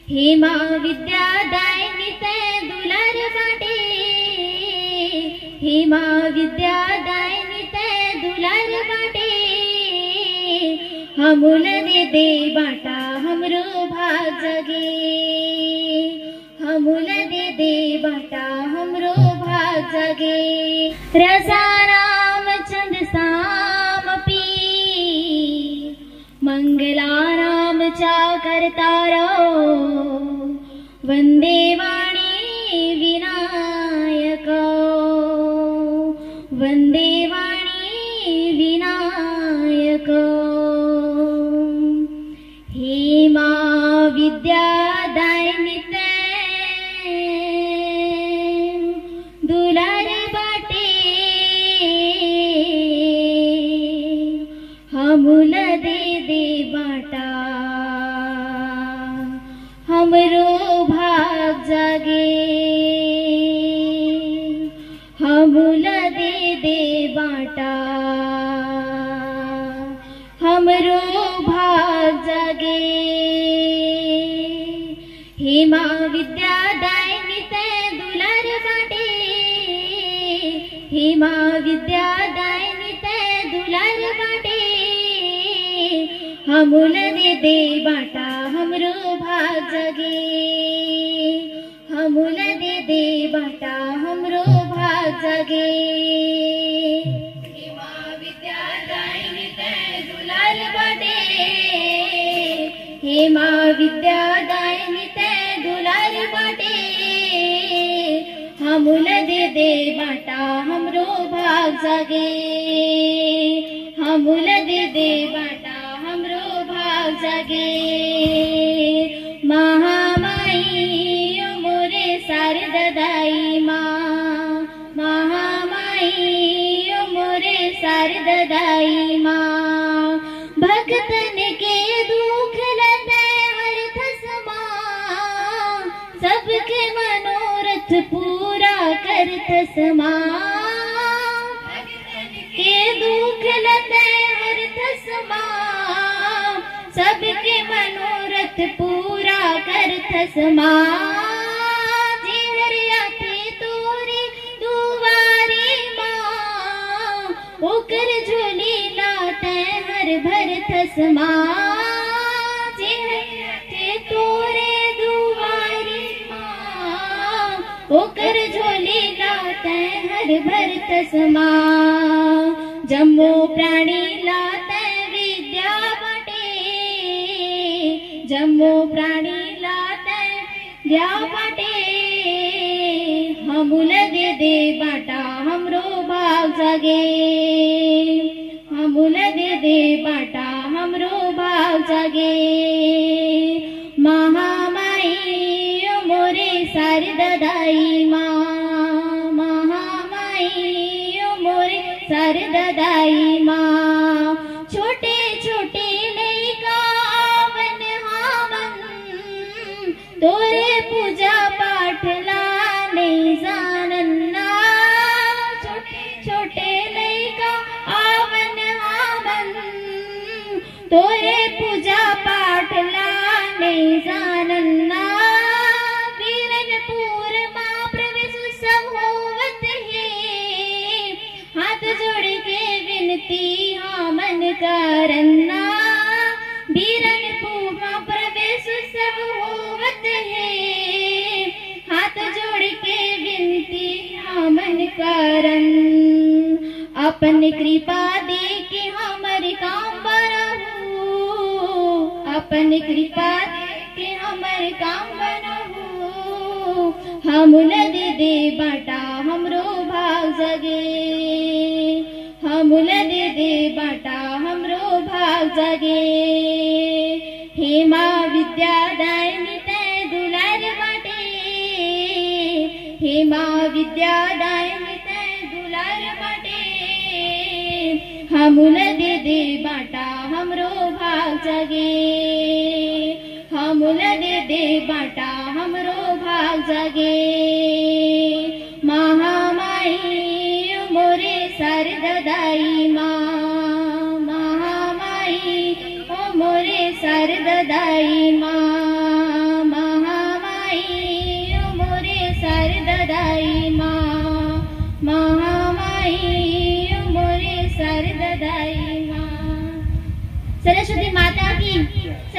हेमा विद्यादायिनी ते दुलार बाटे हेमा विद्यादायिनी ते दुलार बाटे हमूल दे दे बाटा हमरो भाग जगे हमूल दे दे बाटा हमरो भाग जगे रसा राम चंद साम पी मङ्गलानां च कर्तारो वन्दे वाणी विनायक वन्दे वाणी विनायक हेमा विद्यादायिनी ते दुलार बाटे हमूल दे दे बाटा हमरो भाग जागे हमूल दे दे बाटा हमरो भाग जागे हेमा विद्यादायिनी ते दुलार बाटे हेमा विद्यादायिनी ते दुलार बाटे हमूल दे दे बाटा हमरो भाग जगे हमूल दे दे बाटा हमरो भाग जगे हेमा विद्यादायिनी ते दुलार बाटे हेमा विद्यादायिनी ते दुलार बाटे हमूल दे दे बाटा हमरो भाग जागे हमूल दे दे बाटा हमरो भाग जागे महामाई मोरे शारद दाई माँ महामाई मोरे शारद दाई माँ भक्तन के दुख लदे हर थसमा सबके मनोरथ पूरा कर थसमा के दुख लदे हर थसमा सबके मनोरथ पूरा कर थसमा जी हरिया थे तोरी दुवारी माँ ओकर झोली लाते हर भर थसमा जी हरिया थे तोरे दुवारी माँ ओकर झोली लाते हर भर तसमा जम्मो प्राणी लाते विद्या बटे जम्मो प्राणी लाते विद्या बटे हमूल दे दे बाटा हमरो भाग जागे हमूल दे दे बाटा हमरो भाग जागे महामाई ओ मोरे शारद दाई माँ महामाई ओ मोरे शारद दाई माँ छोटे छोटे लैकावन हावन तोरे पूजा पाठ लाने जानन्ना छोटे छोटे लैका आवन हावन तोरे पूजा पाठ लाने जानन्ना वीरनपुर माँ प्रवेश उत्सव होवत है हाथ जोड़ के विनती हाँ मन करन्ना वीरनपुर माँ प्रवेश उत्सव होवत है हाथ जोड़ के विनती हाँ मन करन अपन कृपा दे के हमर काम बनहु अपन कृपा दे के हमर काम बनहु हमूल दे दे बाटा हमरो भाग जगे हमूल दे दे बाटा हमरो भाग जगे हेमा विद्यादायिनी ते दुलार बाटे हेमा विद्यादायिनी ते दुलार बाटे हमूल दे दे बाटा हमरो भाग जगे हमूल दे दे बाटा हमरो भाग जगे महामाई मोरे शारद दाई माँ महामाई ओ मोरे शारद दाई माँ महा शारदाई माँ महामाई मोरे शारदाई माँ सरस्वती माता की